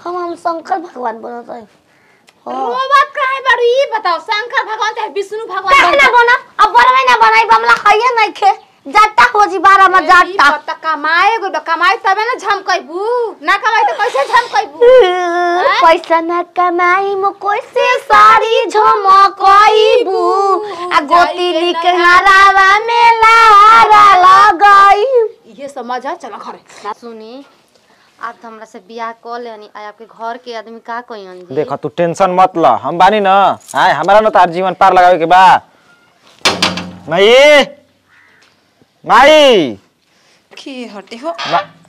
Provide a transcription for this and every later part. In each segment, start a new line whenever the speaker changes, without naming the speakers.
हम हम शंकर भगवान बनत है
रोबत काहे बारू ई बताओ शंकर भगवान चाहे विष्णु भगवान
काहे ना बना अब बनवे ना बनाई बमला खाइए नहीं खे जाता हो जी बारह में जाता
पत्ता कमाए गो कमाए तबे ना झमकैबू ना कमाए तो कैसे झमकैबू
पैसा न कमाई मो कैसे सारी झमकईबू आ गोती लिख हरावा में लारा लगाई
ये समझ है चलो घरे
सुनी आप तो हमरा से बियाह कर लेनी आ आपके घर के आदमी का कहियन जी
देख तू टेंशन मत ल हम बानी न आय हमारा न तार जीवन पार लगावे के बा माई माई
के हटे हो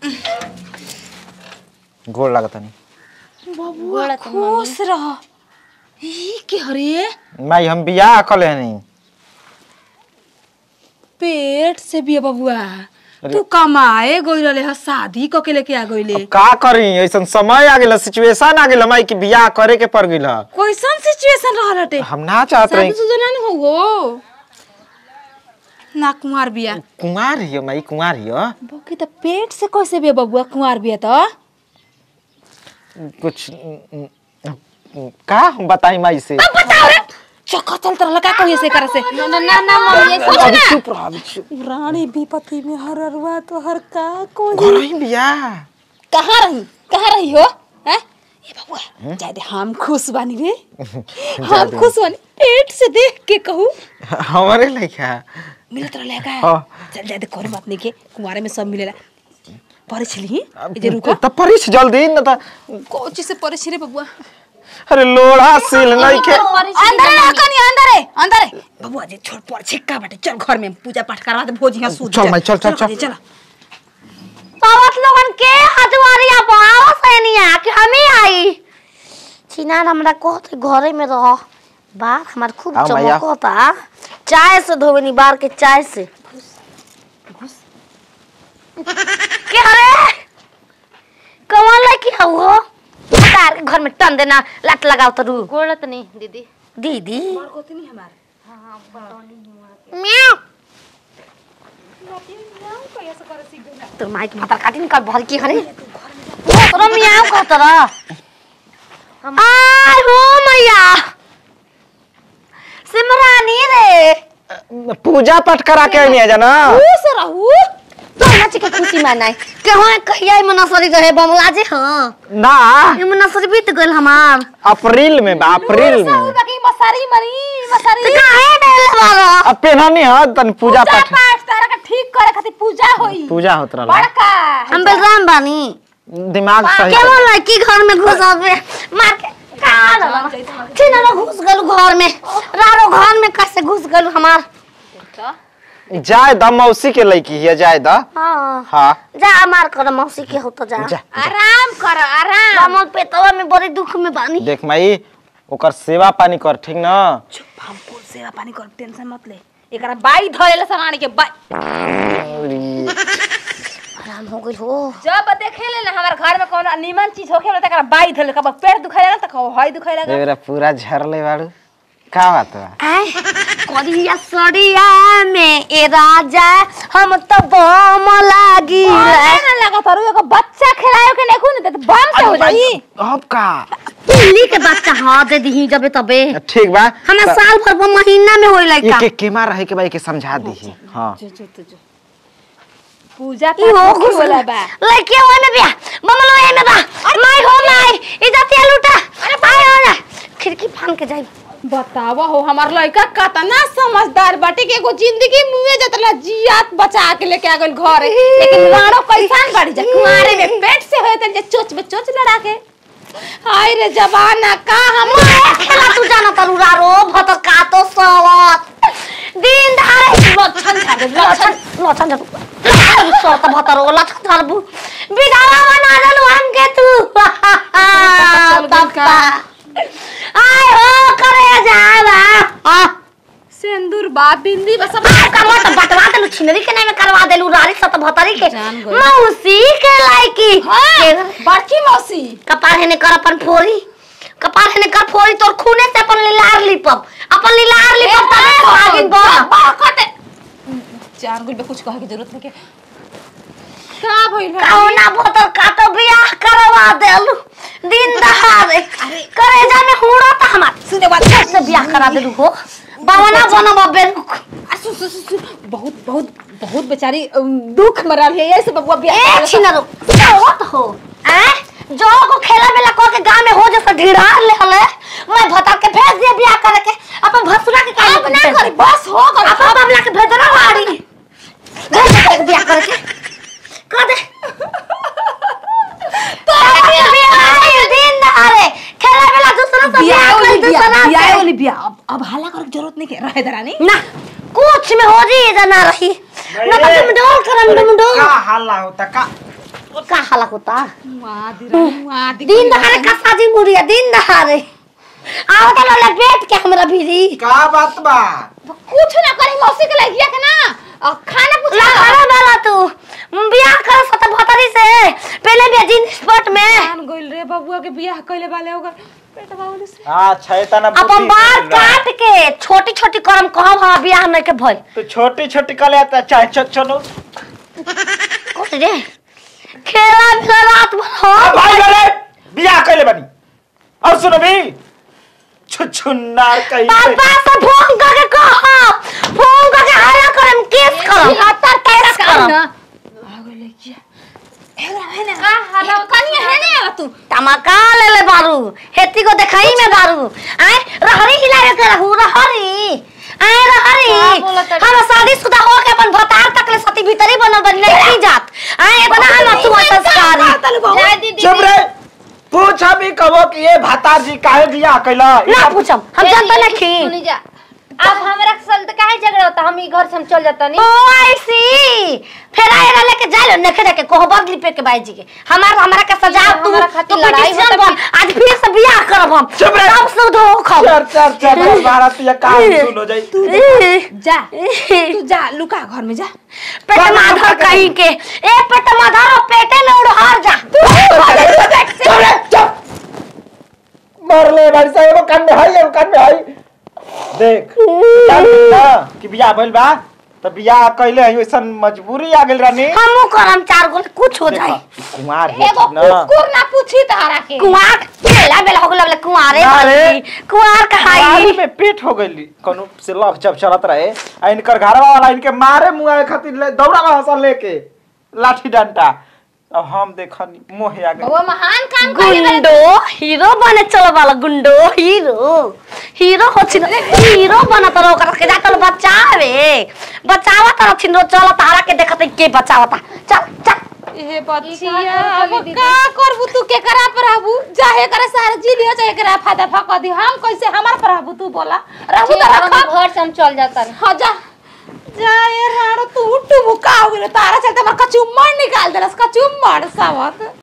गोड़ लागत नहीं
बबुआ खुश रह ई के हरे
माई हम बियाह कर लेनी
पेट से भी बबुआ तू कमाए गई रहे ह शादी क के लेके आ गईले
अब का करी ऐसन समय आ गेल सिचुएशन आ गेल माई कि बियाह करे के पड़ गेल
कैसन सिचुएशन रहल हटे
हम ना चाहत रही
शादी सुजना न हो ना कुंवार बिया
कुंवार हियो माई कुंवार हियो
बके त पेट से कैसे बे बबुआ कुंवार बिया त
कुछ न- न- का हम बताई माई से
बताओ रे चक्कर चलत रहल का कहिए से करे से
ना ना ना ना मम्मी ऐसे
अभी चुप रह अभी चुप
रानी विपत्ति में हर अरवा तो हर का को
घर ही बियाह
कहाँ रही कहाँ रही हो हैं ए बबुआ जाए दे हम खुश बानी रे हम खुश बानी पेट से देख के कहू
हमारे लइका
मिलत रहले का
हाँ।
चल जाए दे कोई बात नहीं के कुंवारे में सब मिलेला परिछली ए जे रुका
त परिस जल्दी न त
कोची से परिछ रे बबुआ
अरे लोढ़ा सील नहीं के
अंदर रह कनी अंदर है अंदर है बबुआ जी छोड़ पर छिक्का बाटे चल घर में पूजा पाठ करवा दे भोज यहाँ सूत
चल
जा।
माई, चल, चल, चल।
चल
सावत लोगन के हजवारिया बावा सैनिया कि हमी आई चिनार हमरा कहते घरे में रह बार हमार खूब
आओ मैया।
चमकता चाय से धोबनी बार के चाय से के हरे कौन लड़की है वो तार के घर में टन देना लत लगाओ तो रू
गोड़त नहीं दीदी
दीदी
कोतनी हमार
म्याऊ तो माइक माता काटी निकाल भर की हरे तोरा म्याऊ कह तोरा आय हो मैया सिमरानी रे
पूजा पाठ करा के नहीं है जाना
खुश रहू
तो नाच के खुशी मनाई कहाँ कहिया में नसरी रहे बमला जे हां
ना
इमे नसरी बीत गइल हमार
अप्रैल में बा अप्रैल में
बाकी मसारी मरी मसारी
तो काहे डेल बारो
अब पेनहनी है तन पूजा
पूजा
पाठ
पाठ तारा का ठीक करे खातिर पूजा होई
पूजा होत रहला
बड़का
हम बेलराम बानी
दिमाग सही
केवल लड़की घर में घुस आवे मार के का चिना घुस गल घर में रारो घर में कैसे घुस गल हमार
जाय द मौसी के लड़की है जाय द
हाँ
हाँ
जा मार कर मौसी के हो तो जा
जा
आराम कर आराम
कमल पेटवा में बड़ी दुख में बानी
देख माई ओकर सेवा पानी कर ठीक न
हम कुल सेवा पानी कर टेंशन मत ले एकरा बाई धरेला सरानी के बाई
आराम हो गइल हो
जब देखे ले ना हमार घर में कोनो नीमन चीज होखे ना तकरा बाई धरेला कब पेट दुखाइला ना त कहो हई दुखाइला
एबरा पूरा झरले बाड़ू का बात बा
आय करिया सड़िया में ए राजा हम तो बम लागी
ना लगा तारू एगो बच्चा खिलायो के नहीं खून त बम से हो जाई
अब का
पिल्ली के बच्चा हाँ दे दी जबे तबे
ठीक बा
हमें साल भर वो महीना में होई
ये
लड़का
के केमा रहे के भाई के समझा दी हाँ
जो जो जो जो पूजा
ई हो
पाठ
घुस
होला बा
लड़के होए में बिया बमलो ए में बा माई हो माई इज्जतिया लूटा अरे भाई हो जा खिड़की फान के जाई
बतावा हो हमार लड़का कतना समझदार बाटे के एगो जिंदगी मुए जतला जियात बचा के लेके आ गइल घर लेकिन मारो कैसान बाड़ी जा कुआरे में पेट से होए तन जे चोच में चोच लड़ा के हाय रे जवाना का हम
खेला तू जाना तरू रो भत का तो सवत दिन धारे लछन झाड़ लछन लछन झाड़ सोत भत रो लछन झाड़ बु बिदावा बना दलु हम के तू तप्पा आय हो करे जावा आ
सिंदूर बा बिंदी बस सब
कमर तो बटवा देलु छिनरी के नाम करवा देलु रारी सत भतरी के
जान गई।
मौसी के लायकी
बड़की मौसी
कपार हेने कर अपन फोरी कपार हेने कर फोरी तोर खूने से अपन लीलार लिपब अपन लीलार लिपब तबे तो आगे बढ़
जान गुल में कुछ कहे की जरूरत नहीं के का भइल है
कौना भोतर का तो बियाह करवा देलु दिन रे करेजा में हुड़ा था हमार
सुने बात
से बियाह करा दे हो बावना बनब बेरुख
आ, सु, सु, सु, सु, बहुत बहुत बहुत बेचारी अम, दुख मरल है ऐसे बबुआ बियाह
ए
करल।
छिनरो होत हो हैं जो को खेला बेला को के गांव में हो जैसे ढिढ़ार ले हले मैं भता के भेज दिए बियाह करे के अपन भसुरा के काम
अब ना करी बस हो गल
अपन बाबला के भेजना वाड़ी भेज दे के बियाह करे के कर दे तो बियाह दिन दहाड़े खेला बेला दूसरा से
बियाह
बियाह
वाली
कर
बियाह
दूसरा
बियाह
से
वाली बियाह अब अब हाला करे के जरूरत नहीं के रहे दरानी
ना कुछ में हो जी ना रही ना तो तुम डोल करम तुम डोल
का हल्ला होता का
का हाला होता
माँ दिरानी माँ
दिन दहाड़े का शादी मुड़िया दिन दहाड़े आओ तो लोले बैठ के हमरा भीरी
का बात बा
कुछ ना करी मौसी के लगिया के ना अ, खाना पूछ
ला करा वाला तू बियाह कर सत भतरी से पहले भी जिन स्पॉट में
जान गइल रे बबुआ के बियाह कइले वाले होगा पेट बावली से
अच्छा इतना
अपन बाल काट के छोटी छोटी करम कहब हम बियाह नहीं के भइल
तो छोटी छोटी कले आता चाहे चल चलो
कुछ रे खेला भी रात भर हो
भाई गले बियाह कइले बनी और सुनो भी छुछुन्नार कहीं पे
पापा से फोन करके कह फोन करके हल्ला करम केस करम हत्तर केस करम
आगे लगिया हेरा हेना का हाला कनिया हेने आवा तू
तमका ले ले बारू हेती को देखाई में बारू आए रहरी हिलावे के रहू रहरी आए रहरी
का बोलत है?
हम शादी शुदा हो के अपन भतार तक ले सती भीतरी बनल बन नहीं जात आए इतना हम तू संस्कारी
जय दीदी
चुप रे पूछ अभी कहो कि ये भातार जी काहे बियाह कइला
ना पूछम हम जानते नहीं
सुनी जा अब हमरा के साथ काहे झगड़ा होता हम ई घर से हम चल जाता नहीं
ओ आई सी फिर आए रह लेके जा लो नखे देके कोह बदली पे के बाई जी के हमार हमरा के सजा तू
हमारा खातिर
तू
लड़ाई
पिटिशन
होता
बन आज फिर से बियाह करब हम
चुप रह।
सब सुध हो खब
चर चर चर भारत ये काम सुन हो जाई
जा तू जा लुका घर में जा
पेट माधर कहीं के ए पेट माधर और पेटे में उड़हर जा
चुप रे चुप मर ले भाई साहब एगो कान में हाई एगो कान में हाई देख जानी ना कि बियाह भइल बा त बियाह कइले हई ओइसन मजबूरी आ गेल रानी
हमू करम चार गो कुछ हो जाए
कुमार है
एगो
ना
कुकुर ना पूछी तारा के
कुंवार बेला बेला हो गेला कुंवारे
ना रे।
बनी। कुंवार
कुमारी
कहाई
में पेट हो गइली कोनो से लव जब चलत रहे आ इनकर घरवा वाला इनके मारे मुआए खातिर ले दौड़ा हंसा लेके लाठी डंडा अब हम देखनी मोहे आ गए
वो महान काम करी
गुंडो हीरो बने चलो वाला गुंडो हीरो हीरो हो छिन हीरो बना तर ओकरा के जाकर बचावे बचावा तर छिन चल तारा के देखत के बचावता चल चल
ए बच्चिया अब का करबू तू के करा प्रभु चाहे करे सारे जी लियो चाहे करा फायदा फक दी हम कैसे हमार प्रभु तू बोला रहू
ठीक
तो
है, हम
रखा
घर से हम चल जाता नहीं
हाँ जा जा ये राणो तू टुमुका हो गेलो तारा चलते हमर कचुम्मर निकाल देलस कचुम्मर सावत